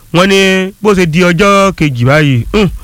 wọ́n ní bó ṣe di ọjọ́ kejì báyìí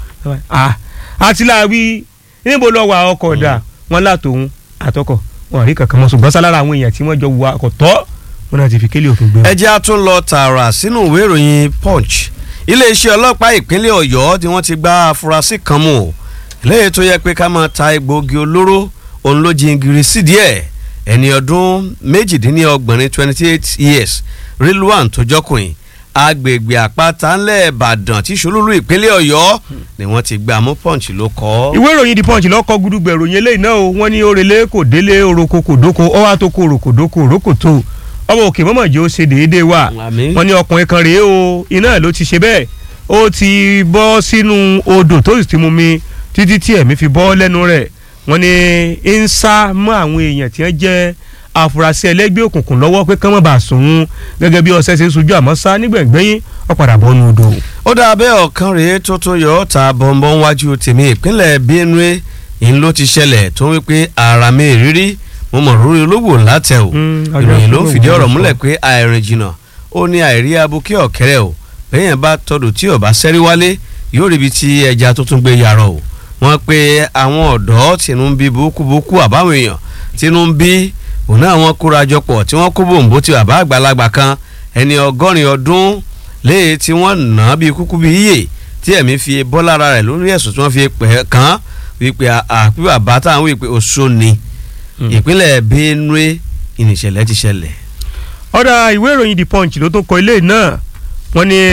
àti láàwí níbo lọ wà ọkọ̀ dà wọ́n látòun àtọkọ̀ wọn rí kankan mọ́ ṣùgbọ́n sálára àwọn èèyàn tí wọ́n jọ wà ọkọ̀ tọ́ wọn náà ti fi kélé òfin gbé wọn. ẹ jẹ́ a tún lọ tààrà sínú ìwé ìròyìn punch iléeṣẹ́ ọlọ́pàá ìpínlẹ̀ ọ̀yọ́ tí wọ́n ti gba afurasí kan mú o lẹ́yìn tó yẹ pé ká máa ta egbòogi olóró òun ló jingiri sídìí ẹ̀ ẹni ọdún méjìdínlọ́gbọ̀n ní twenty eight years rilwan tó jọkùnrin agbègbè àpáta ńlẹ̀ ìbàdàn tí ṣolúlú ìpínlẹ̀ ọ̀yọ́ ni wọ́n ti gbà mú punch ló kọ́. ìwé ìròyìn the punch lọ́kọ́ gudugbẹ̀ ìròyìn eléyìí náà o wọ́n ní orele kò délé oroko kò dóko ọwọ́ àtòkò oroko dóko oroko tó ọmọ òkè mọ́mọ́ jẹ́ ó ṣe déédéé wà wọ́n ní ọkùnrin kan rèé o iná ló ti ṣe bẹ́ẹ̀ ó ti bọ́ sínú odò tó sì ti mú mi títí tí ẹ̀mí fi bọ́ lẹ́nu rẹ̀ wọ́n ní ń sá mọ́ àwọn èèyàn tí wọ́n jẹ́ àfúrásì ẹlẹ́gbẹ́ òkùnkùn lọ́wọ́ pé kán mọ̀ bá sùn gẹ́gẹ́ bí ọ̀sẹ̀ ṣe ń sojú àmọ́ sá nígbẹ̀ngbẹ́yìn ó padà bọ́ nu odò. ó dà bẹ́ẹ̀ ọ̀kan rèé tó tó yọ ọ́ ta bọ̀m̀bọ̀n wájú tèmi ìpínlẹ̀ benue ìyẹn ló ti ṣẹlẹ̀ tó ń wípé ara mi rírí mo mọ̀ lórí ológbò látẹ̀ o ìròyìn ló ń fìdí ọ̀rọ̀ múlẹ̀ pé àìrìn jìnnà ó ní àìrí abuké ọ̀kẹ́rẹ́ o bẹ́yẹn bá tọdù tí ò bá sẹ́rí wálé yóò ríbi tí ẹja tó tún gbé yarọ o wọ́n pe àwọn ọ̀dọ́ tìǹú ń bí búkúbúkú àbáwọn èèyàn tìǹú ń bí òun náà wọ́n kóra jọpọ̀ tí wọ́n kó bòǹbò ti bàbá àgbàlagbà kan ẹni ọgọ́rin ọdún léè tí wọ́n nà á bíi kúkú bíi yíyè tí ẹ̀mí fi bọ́ lára rẹ̀ lórí ẹ̀sùn tí wọ́n fi pẹ̀ kàn wípé àpí bàbá táwọn wípé oṣù ni ìpínlẹ̀ benue ìnìṣẹ̀lẹ̀ ti ṣẹlẹ̀. ọ̀dà ìwé ìròyìn the punch ló tún kọ ilé náà wọ́n ní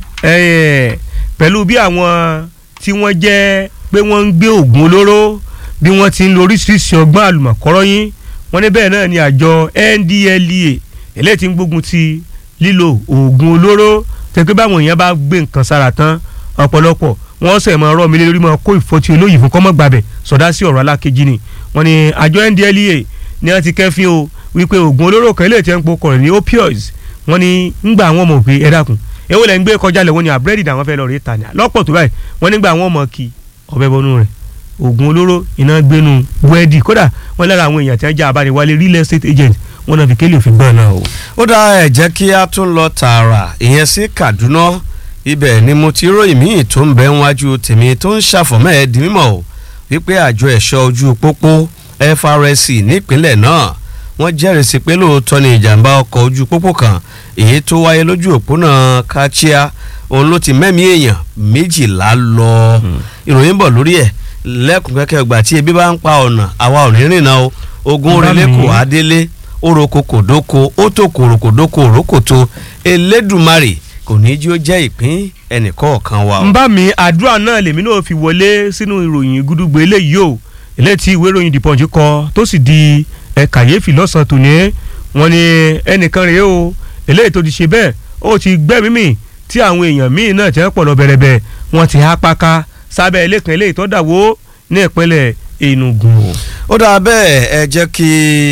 pẹ̀lú bí àwọn tí wọ́n jẹ́ pé wọ́n ń gbé oògùn olóró bí wọ́n ti ń lo oríṣiríṣi ọgbọ́n àlùmọ̀kọ́rọ́ yín wọ́n ní bẹ́ẹ̀ náà ni àjọ NDLEA eléyìí tí ń gbógun ti lílo oògùn olóró tẹ́gbẹ́ báwọn èèyàn bá gbé nǹkan sára tán ọ̀pọ̀lọpọ̀ wọ́n sẹ̀ mọ́ ọ̀rọ̀ mi lé lórí mọ́ kó ìfọ́tí olóyìn fún kọ́mọ́ gbàbẹ̀ sọ̀dá sí ọ̀rọ̀ alákejì ni wọ́n ní àjọ NDLEA ni wọ́n ti kẹ́fín o wípé oògùn olóró kan eléyìí tí wọ́n ń pokọ̀ rẹ̀ ní opioids wọ́n ní ńgbà wọn mọ̀ pé ẹ dákun èwo lẹ́ ń gbé kọjá lẹ̀ wọ́n ní àbúrẹ́dì làwọn fẹ́ lọ rí tà ní lọ́pọ̀ tó báyìí wọ́n nígbà wọn mọ̀ kí ọbẹ̀ bọnú rẹ̀ oògùn olóró iná gbénu búrẹ́dì kódà wọ́n lára àwọn èèyàn tí wọ́n já abániwálé real estate agent wọ́n náà fi kélé òfin gbọ́n náà o. ó dá ẹ jẹ́ kí a tún lọ tààrà ìyẹn sí Kaduna ibẹ̀ ni mo ti ròyìn míì tó ń bẹ níwájú tèmi tó ń ṣàfọ̀mọ́ ẹ̀ di mímọ̀ o wípé àjọ ẹ̀ṣọ́ ojú pópó FRSC nípínlẹ̀ náà wọ́n jẹ́rìí sí pé lóòótọ́ ni ìjàmbá ọkọ̀ ojú pópó kan èyí tó wáyé lójú òpónà Kachia òun ló ti mẹ́mí èèyàn méjìlá lọ ìròyìn bọ̀ lórí ẹ̀ lẹ́kùn kẹ́kẹ́ ọgbà tí ebi bá ń pa ọ̀nà àwa ò ní rìnnà o ogun orílẹ̀ kò adélé oroko kòdóko ó tó kòròkòdóko òrókòtó elédùmarè kò ní jí ó jẹ́ ìpín ẹnìkọ̀ọ̀kan wa o. ń bá mi àdúrà náà lèmi náà fi wọlé sínú ìròyìn gúdúgbò eléyìí o eléyìí tí ìwé ìròyìn The Punch kọ tó sì di ẹ kàyéfì lọ́sàn-án tòní wọ́n ní ẹnìkan rèé o eléyìí tó ti ṣe bẹ́ẹ̀ ó ti gbẹ́mí mì tí àwọn èèyàn míì náà tẹ́ pọ̀ lọ bẹ̀rẹ̀bẹ̀ wọ́n ti há páká sábẹ́ ilé kan eléyìí tó dàwó ní ìpínlẹ̀ Enugu. ó dáa bẹ́ẹ̀ ẹ jẹ́ kí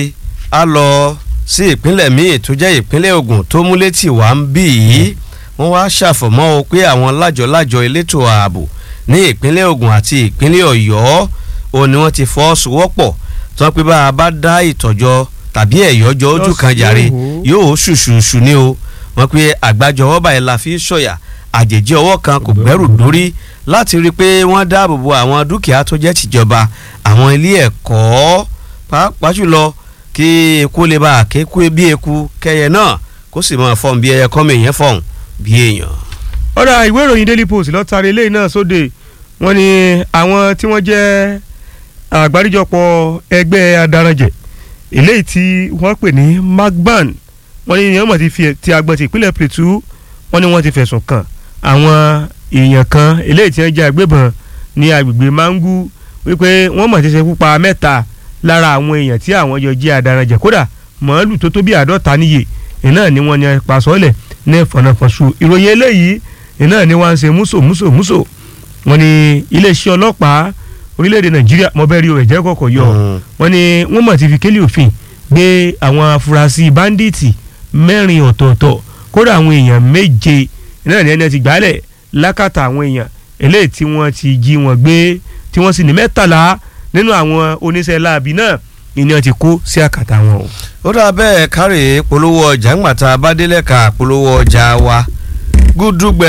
a lọ sí ìpínlẹ̀ míì tó jẹ́ ìpínlẹ̀ Ògùn tó mú létí wá ń bì í wọ́n wá ṣàfọ̀mọ́ o pé àwọn lájọ-lájọ elétò ààbò ní ìpínlẹ̀ Ògùn àti ìpínlẹ̀ Ọ̀yọ́ ó ní wọ́n ti fọwọ́sowọ́pọ̀ tó pé bá a bá dá ìtọ́jọ́ tàbí ẹ̀yọ́jọ́ ojú kan jàre yóò ṣùṣùṣù ní o wọ́n pé àgbájọ ọwọ́ báyìí la fi sọ̀yà àjèjì ọwọ́ kan kò gbẹ́rù dórí láti rí i pé wọ́n dáàbò bo àwọn dúkìá tó jẹ́ tìjọba àwọn ilé ẹ̀kọ́ pàápàá jùlọ kí eku lè bá kéku bí eku kẹyẹ náà kó sì máa fọ́n bí ẹyẹ kọ́mọ èèyàn fọ́n bí èèyàn. ọ̀rọ̀ ìwé ìròyìn Daily Post lọ́tàrí eléyìí náà sóde wọ́n ní àwọn tí wọ́n jẹ́ àgbáríjọpọ̀ ẹgbẹ́ adaranjẹ eléyìí tí wọ́n pè ní magban wọ́n ní ìyẹn mọ̀ ti fi ti agbọ̀n ti ìpínlẹ̀ Plateau wọ́n ní wọ́n ti fẹ̀sùn kàn àwọn èèyàn kan eléyìí tí wọ́n jẹ́ agbébọn ní agbègbè Mangu wípé wọ́n mọ̀ ti ṣekú pa mẹ́ta lára àwọn èèyàn tí àwọn jọ jẹ́ adaranjẹ kódà màálù tó tó bí àádọ́ta níye iná ni wọ́n ní pasọ́lẹ̀ ní fọ̀nàfọ̀sù ìròyìn eléyìí iná ni wọ́n ń ṣe múso múso múso wọ́n ní iléeṣẹ́ ọlọ́pàá orílẹ̀-èdè Nàìjíríà mọ̀bẹ́rì ò ẹ̀jẹ̀ kọ̀kọ̀ yọ wọ́n ní wọ́n mọ̀ ti fi kélé òfin gbé àwọn afurasí báńdíìtì mẹ́rin ọ̀tọ̀ọ̀tọ̀ kódà àwọn èèyàn méje iná ni ẹni ti gbálẹ̀ lákàtà àwọn èèyàn eléyìí tí wọ́n ti jí wọn gbé tí wọ́n sì ní mẹ́tàlá nínú àwọn oníṣẹ́ láabi náà ìní ti kó sí àkàtà wọn o. ó dà bẹ́ẹ̀ kárí polówó ọjà ńgbà tá a bá délẹ̀ ká polówó ọjà wa gúdúgbẹ